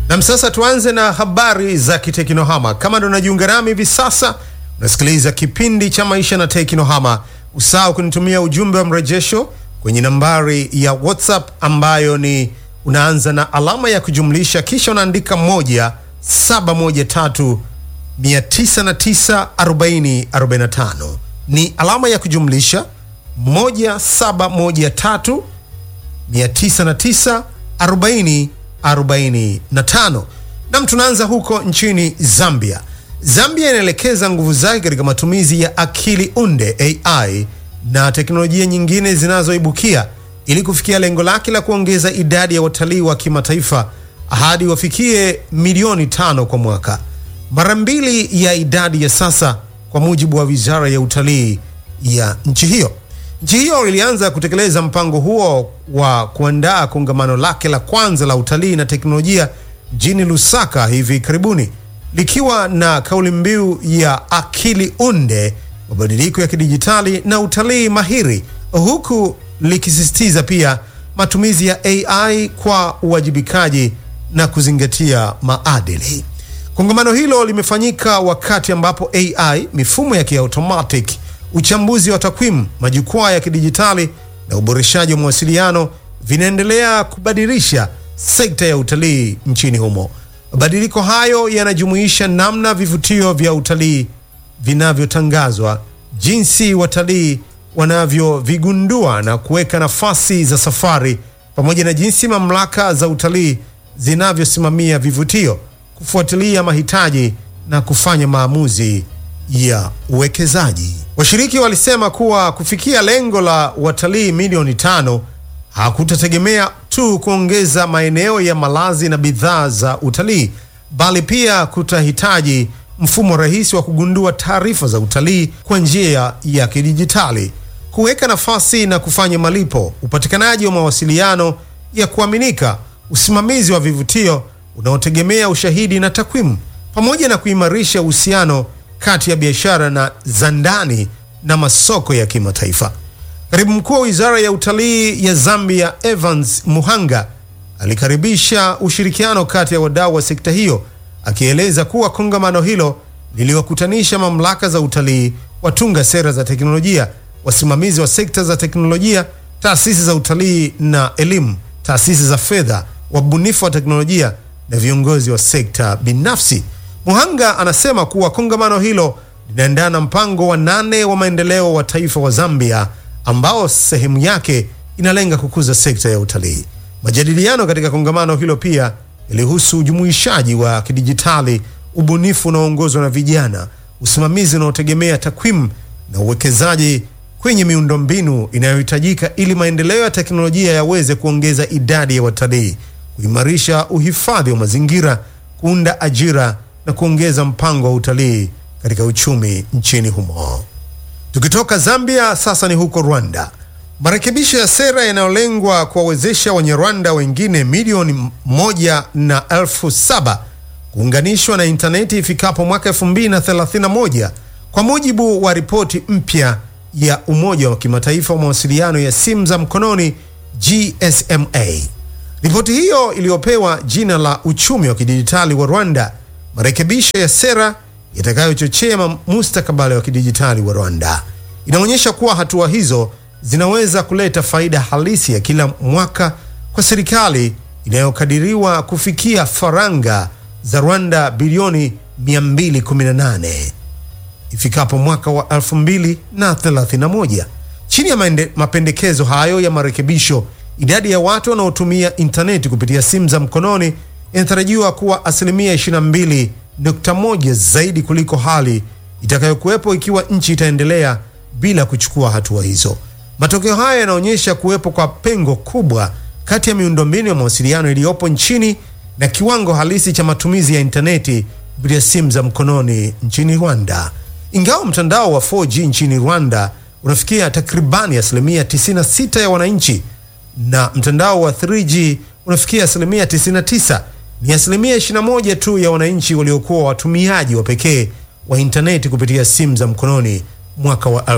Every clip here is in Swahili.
Nam, sasa tuanze na habari za kitekinohama. Kama ndo unajiunga nami hivi sasa, unasikiliza kipindi cha maisha na tekinohama. Usahau kunitumia ujumbe wa mrejesho kwenye nambari ya WhatsApp ambayo ni unaanza na alama ya kujumlisha kisha unaandika moja saba moja tatu mia tisa na tisa arobaini arobaini na tano. Ni alama ya kujumlisha moja saba moja tatu 909 40 45. Nam, tunaanza huko nchini Zambia. Zambia inaelekeza nguvu zake katika matumizi ya akili unde AI na teknolojia nyingine zinazoibukia ili kufikia lengo lake la kuongeza idadi ya watalii wa kimataifa hadi wafikie milioni tano kwa mwaka, mara mbili ya idadi ya sasa, kwa mujibu wa wizara ya utalii ya nchi hiyo. Nchi hiyo ilianza kutekeleza mpango huo wa kuandaa kongamano lake la kwanza la utalii na teknolojia mjini Lusaka hivi karibuni, likiwa na kauli mbiu ya akili unde, mabadiliko ya kidijitali na utalii mahiri, huku likisisitiza pia matumizi ya AI kwa uwajibikaji na kuzingatia maadili. Kongamano hilo limefanyika wakati ambapo AI, mifumo ya kiautomatic uchambuzi wa takwimu, majukwaa ya kidijitali na uboreshaji wa mawasiliano vinaendelea kubadilisha sekta ya utalii nchini humo. Mabadiliko hayo yanajumuisha namna vivutio vya utalii vinavyotangazwa, jinsi watalii wanavyovigundua na kuweka nafasi za safari, pamoja na jinsi mamlaka za utalii zinavyosimamia vivutio, kufuatilia mahitaji na kufanya maamuzi ya uwekezaji. Washiriki walisema kuwa kufikia lengo la watalii milioni tano hakutategemea tu kuongeza maeneo ya malazi na bidhaa za utalii, bali pia kutahitaji mfumo rahisi wa kugundua taarifa za utalii kwa njia ya kidijitali, kuweka nafasi na kufanya malipo, upatikanaji wa mawasiliano ya kuaminika, usimamizi wa vivutio unaotegemea ushahidi na takwimu, pamoja na kuimarisha uhusiano kati ya biashara na za ndani na masoko ya kimataifa. Katibu mkuu wa wizara ya utalii ya Zambia, Evans Muhanga, alikaribisha ushirikiano kati ya wadau wa sekta hiyo, akieleza kuwa kongamano hilo liliwakutanisha mamlaka za utalii, watunga sera za teknolojia, wasimamizi wa sekta za teknolojia, taasisi za utalii na elimu, taasisi za fedha, wabunifu wa teknolojia na viongozi wa sekta binafsi. Muhanga anasema kuwa kongamano hilo linaendana na mpango wa nane wa maendeleo wa taifa wa Zambia ambao sehemu yake inalenga kukuza sekta ya utalii. Majadiliano katika kongamano hilo pia yalihusu ujumuishaji wa kidijitali, ubunifu unaoongozwa na vijana, usimamizi unaotegemea takwimu na uwekezaji kwenye miundombinu inayohitajika ili maendeleo ya teknolojia yaweze kuongeza idadi ya watalii, kuimarisha uhifadhi wa mazingira, kuunda ajira na kuongeza mpango wa utalii katika uchumi nchini humo. Tukitoka Zambia sasa ni huko Rwanda. Marekebisho ya sera yanayolengwa kuwawezesha Wanyarwanda wengine milioni moja na elfu saba kuunganishwa na intaneti ifikapo mwaka 2031 kwa mujibu wa ripoti mpya ya Umoja wa Kimataifa wa Mawasiliano ya Simu za Mkononi GSMA. Ripoti hiyo iliyopewa jina la uchumi wa kidijitali wa Rwanda, marekebisho ya sera yatakayochochea mustakabali wa kidijitali wa Rwanda, inaonyesha kuwa hatua hizo zinaweza kuleta faida halisi ya kila mwaka kwa serikali inayokadiriwa kufikia faranga za Rwanda bilioni 218 ifikapo mwaka wa 2031. Chini ya maende, mapendekezo hayo ya marekebisho, idadi ya watu wanaotumia intaneti kupitia simu za mkononi inatarajiwa kuwa asilimia 22.1 zaidi kuliko hali itakayokuwepo ikiwa nchi itaendelea bila kuchukua hatua hizo. Matokeo haya yanaonyesha kuwepo kwa pengo kubwa kati ya miundombinu ya mawasiliano iliyopo nchini na kiwango halisi cha matumizi ya intaneti kupitia simu za mkononi nchini Rwanda. Ingawa mtandao wa 4G nchini Rwanda unafikia takribani asilimia 96 ya wananchi na mtandao wa 3G unafikia asilimia 99, ni asilimia 21 tu ya wananchi waliokuwa watumiaji wa pekee wa intaneti kupitia simu za mkononi mwaka wa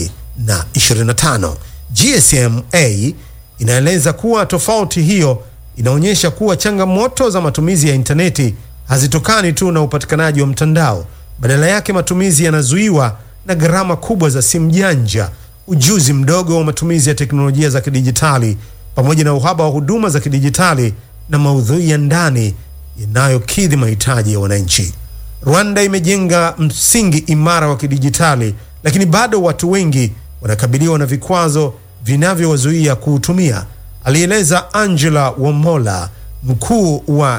2025. GSMA inaeleza kuwa tofauti hiyo inaonyesha kuwa changamoto za matumizi ya intaneti hazitokani tu na upatikanaji wa mtandao. Badala yake, matumizi yanazuiwa na gharama kubwa za simu janja, ujuzi mdogo wa matumizi ya teknolojia za kidijitali, pamoja na uhaba wa huduma za kidijitali na maudhui ya ndani yanayokidhi mahitaji ya wananchi. Rwanda imejenga msingi imara wa kidijitali, lakini bado watu wengi wanakabiliwa na vikwazo vinavyowazuia kuutumia, alieleza Angela Wamola, mkuu wa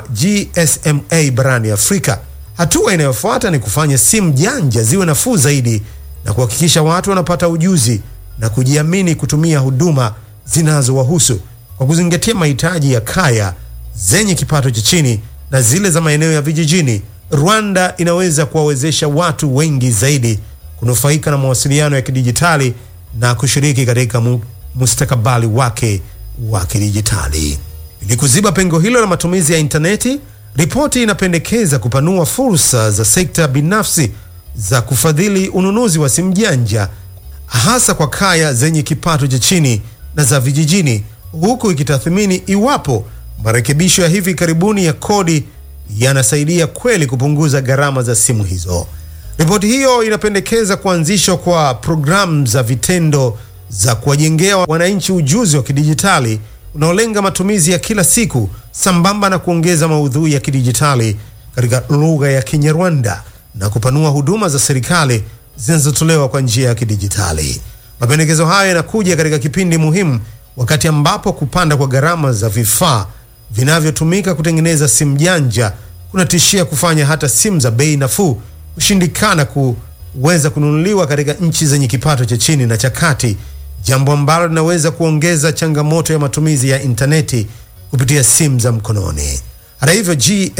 GSMA barani Afrika. Hatua inayofuata ni kufanya simu janja ziwe nafuu zaidi na kuhakikisha watu wanapata ujuzi na kujiamini kutumia huduma zinazowahusu kwa kuzingatia mahitaji ya kaya zenye kipato cha chini na zile za maeneo ya vijijini. Rwanda inaweza kuwawezesha watu wengi zaidi kunufaika na mawasiliano ya kidijitali na kushiriki katika mu mustakabali wake wa kidijitali. Ili kuziba pengo hilo la matumizi ya intaneti, ripoti inapendekeza kupanua fursa za sekta binafsi za kufadhili ununuzi wa simu janja hasa kwa kaya zenye kipato cha chini na za vijijini, huku ikitathmini iwapo marekebisho ya hivi karibuni ya kodi yanasaidia kweli kupunguza gharama za simu hizo. Ripoti hiyo inapendekeza kuanzishwa kwa programu za vitendo za kuwajengea wananchi ujuzi wa kidijitali unaolenga matumizi ya kila siku sambamba na kuongeza maudhui ya kidijitali katika lugha ya Kinyarwanda na kupanua huduma za serikali zinazotolewa kwa njia ya kidijitali. Mapendekezo hayo yanakuja katika kipindi muhimu, wakati ambapo kupanda kwa gharama za vifaa vinavyotumika kutengeneza simu janja kunatishia kufanya hata simu za bei nafuu kushindikana kuweza kununuliwa katika nchi zenye kipato cha chini na cha kati, jambo ambalo linaweza kuongeza changamoto ya matumizi ya intaneti kupitia simu za mkononi. Hata hivyo,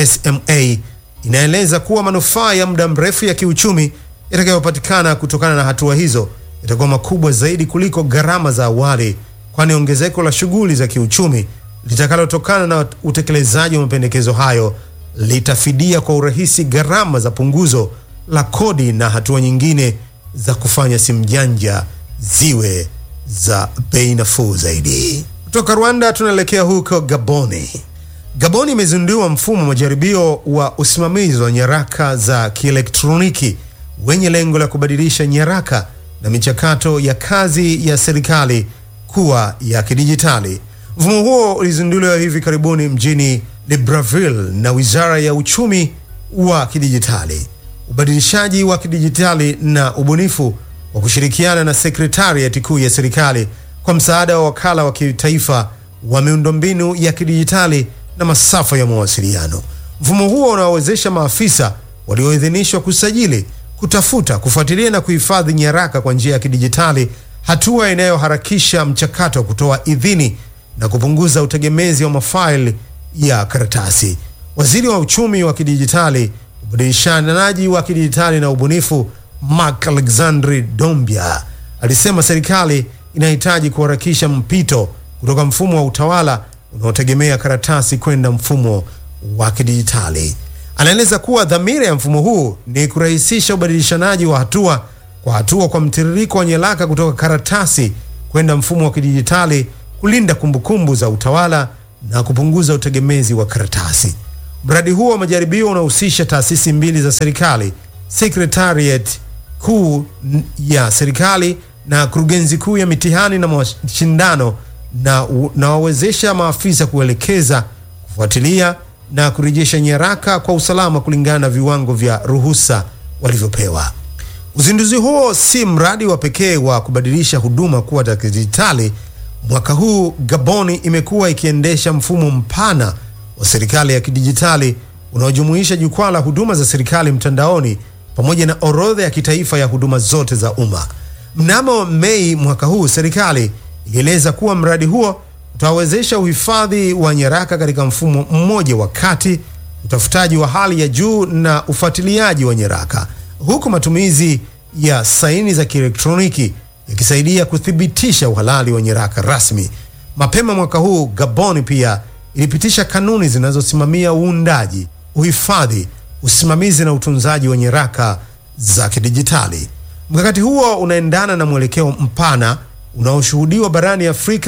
GSMA inaeleza kuwa manufaa ya muda mrefu ya kiuchumi yatakayopatikana kutokana na hatua hizo yatakuwa makubwa zaidi kuliko gharama za awali, kwani ongezeko la shughuli za kiuchumi litakalotokana na utekelezaji wa mapendekezo hayo litafidia kwa urahisi gharama za punguzo la kodi na hatua nyingine za kufanya simu janja ziwe za bei nafuu zaidi. Kutoka Rwanda tunaelekea huko Gaboni. Gaboni imezindua mfumo wa majaribio wa usimamizi wa nyaraka za kielektroniki wenye lengo la kubadilisha nyaraka na michakato ya kazi ya serikali kuwa ya kidijitali. Mfumo huo ulizinduliwa hivi karibuni mjini Libreville na Wizara ya Uchumi wa Kidijitali, Ubadilishaji wa Kidijitali na Ubunifu wa kushirikiana na Sekretariati Kuu ya Serikali kwa msaada wa Wakala wa Kitaifa wa Miundombinu ya Kidijitali na Masafa ya Mawasiliano. Mfumo huo unawawezesha maafisa walioidhinishwa kusajili, kutafuta, kufuatilia na kuhifadhi nyaraka kwa njia ya kidijitali, hatua inayoharakisha mchakato wa kutoa idhini na kupunguza utegemezi wa mafaili ya karatasi. Waziri wa uchumi wa kidijitali, ubadilishanaji wa kidijitali na ubunifu, Mark Alexandri Dombia alisema serikali inahitaji kuharakisha mpito kutoka mfumo wa utawala unaotegemea karatasi kwenda mfumo wa kidijitali. Anaeleza kuwa dhamira ya mfumo huu ni kurahisisha ubadilishanaji wa hatua kwa hatua kwa mtiririko wa nyaraka kutoka karatasi kwenda mfumo wa kidijitali, kulinda kumbukumbu za utawala na kupunguza utegemezi wa karatasi. Mradi huo wa majaribio unahusisha taasisi mbili za serikali, Secretariat Kuu ya serikali na kurugenzi kuu ya mitihani na mashindano, na nawawezesha maafisa kuelekeza, kufuatilia na kurejesha nyaraka kwa usalama kulingana na viwango vya ruhusa walivyopewa. Uzinduzi huo si mradi wa pekee wa kubadilisha huduma kuwa za kidijitali. Mwaka huu Gaboni imekuwa ikiendesha mfumo mpana wa serikali ya kidijitali unaojumuisha jukwaa la huduma za serikali mtandaoni pamoja na orodha ya kitaifa ya huduma zote za umma. Mnamo Mei mwaka huu, serikali ilieleza kuwa mradi huo utawezesha uhifadhi wa nyaraka katika mfumo mmoja wa kati, utafutaji wa hali ya juu na ufuatiliaji wa nyaraka, huku matumizi ya saini za kielektroniki yakisaidia kuthibitisha uhalali wa nyaraka rasmi. Mapema mwaka huu, Gaboni pia ilipitisha kanuni zinazosimamia uundaji, uhifadhi, usimamizi na utunzaji wa nyaraka za kidijitali. Mkakati huo unaendana na mwelekeo mpana unaoshuhudiwa barani Afrika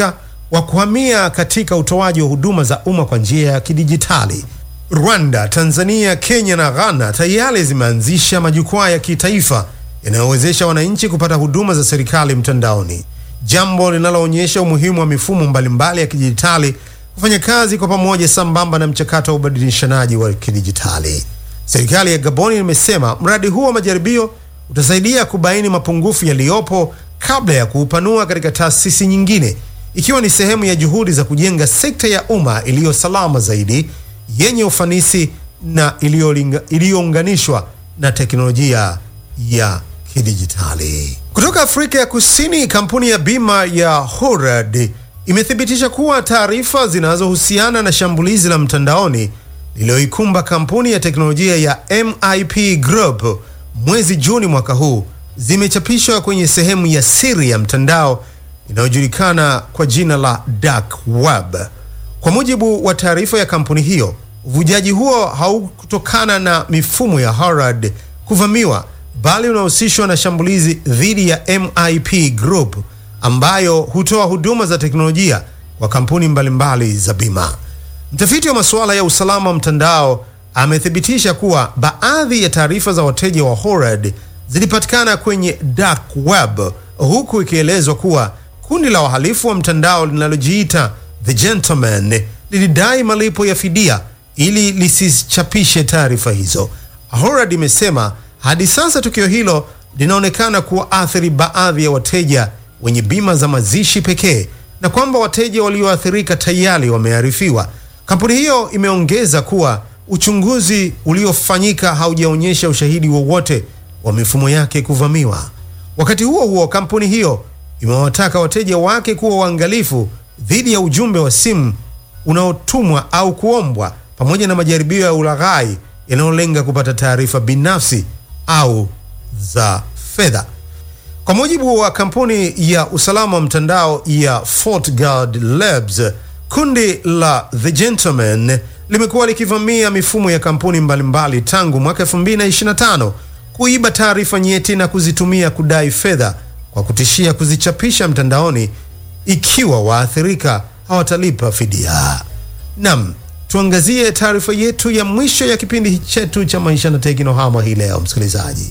wa kuhamia katika utoaji wa huduma za umma kwa njia ya kidijitali. Rwanda, Tanzania, Kenya na Ghana tayari zimeanzisha majukwaa ya kitaifa yanayowezesha wananchi kupata huduma za serikali mtandaoni, jambo linaloonyesha umuhimu wa mifumo mbalimbali ya kidijitali kufanya kazi kwa pamoja sambamba na mchakato wa ubadilishanaji wa kidijitali. Serikali ya Gaboni imesema mradi huo wa majaribio utasaidia kubaini mapungufu yaliyopo kabla ya kuupanua katika taasisi nyingine, ikiwa ni sehemu ya juhudi za kujenga sekta ya umma iliyo salama zaidi, yenye ufanisi na iliyounganishwa na teknolojia ya kidijitali. Kutoka Afrika ya Kusini, kampuni ya bima ya Horad imethibitisha kuwa taarifa zinazohusiana na shambulizi la mtandaoni lililoikumba kampuni ya teknolojia ya MIP Group mwezi Juni mwaka huu zimechapishwa kwenye sehemu ya siri ya mtandao inayojulikana kwa jina la dark web. Kwa mujibu wa taarifa ya kampuni hiyo, uvujaji huo haukutokana na mifumo ya Horad kuvamiwa, bali unahusishwa na shambulizi dhidi ya MIP Group ambayo hutoa huduma za teknolojia kwa kampuni mbalimbali za bima. Mtafiti wa masuala ya usalama wa mtandao amethibitisha kuwa baadhi ya taarifa za wateja wa Horad zilipatikana kwenye dark web, huku ikielezwa kuwa kundi la wahalifu wa mtandao linalojiita The Gentleman lilidai malipo ya fidia ili lisichapishe taarifa hizo. Horad imesema hadi sasa tukio hilo linaonekana kuwaathiri baadhi ya wateja wenye bima za mazishi pekee na kwamba wateja walioathirika tayari wamearifiwa. Kampuni hiyo imeongeza kuwa uchunguzi uliofanyika haujaonyesha ushahidi wowote wa, wa mifumo yake kuvamiwa. Wakati huo huo, kampuni hiyo imewataka wateja wake kuwa waangalifu dhidi ya ujumbe wa simu unaotumwa au kuombwa pamoja na majaribio ya ulaghai yanayolenga kupata taarifa binafsi au za fedha. Kwa mujibu wa kampuni ya usalama wa mtandao ya FortiGuard Labs, kundi la The Gentleman limekuwa likivamia mifumo ya kampuni mbalimbali tangu mwaka 2025 kuiba taarifa nyeti na kuzitumia kudai fedha kwa kutishia kuzichapisha mtandaoni ikiwa waathirika hawatalipa fidia. Nam, tuangazie taarifa yetu ya mwisho ya kipindi chetu cha maisha na teknohama hii leo, msikilizaji.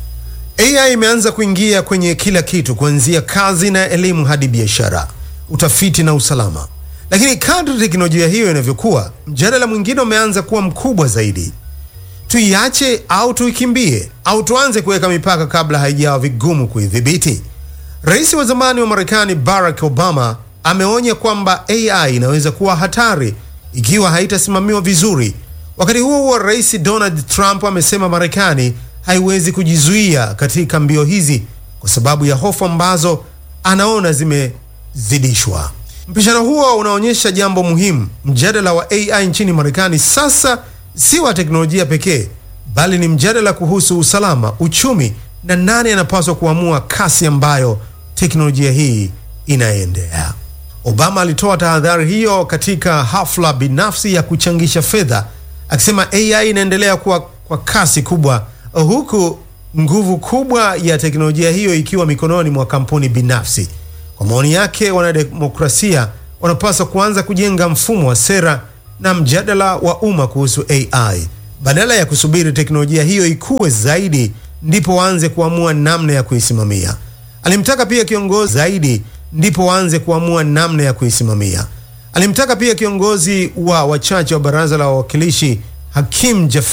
AI imeanza kuingia kwenye kila kitu kuanzia kazi na elimu hadi biashara, utafiti na usalama. Lakini kadri teknolojia hiyo inavyokuwa, mjadala mwingine umeanza kuwa mkubwa zaidi. Tuiache au tuikimbie au tuanze kuweka mipaka kabla haijawa vigumu kuidhibiti? Rais wa zamani wa Marekani Barack Obama ameonya kwamba AI inaweza kuwa hatari ikiwa haitasimamiwa vizuri. Wakati huo huo, Rais Donald Trump amesema Marekani haiwezi kujizuia katika mbio hizi kwa sababu ya hofu ambazo anaona zimezidishwa. Mpishano huo unaonyesha jambo muhimu. Mjadala wa AI nchini Marekani sasa si wa teknolojia pekee, bali ni mjadala kuhusu usalama, uchumi na nani anapaswa kuamua kasi ambayo teknolojia hii inaendea. Obama alitoa tahadhari hiyo katika hafla binafsi ya kuchangisha fedha, akisema AI inaendelea kuwa kwa kasi kubwa huku nguvu kubwa ya teknolojia hiyo ikiwa mikononi mwa kampuni binafsi. Kwa maoni yake, wanademokrasia wanapaswa kuanza kujenga mfumo wa sera na mjadala wa umma kuhusu AI badala ya kusubiri teknolojia hiyo ikue zaidi ndipo waanze kuamua namna ya kuisimamia. Alimtaka pia kiongozi zaidi ndipo waanze kuamua namna ya kuisimamia. Alimtaka pia kiongozi wa wachache wa baraza la wawakilishi Hakim Jafari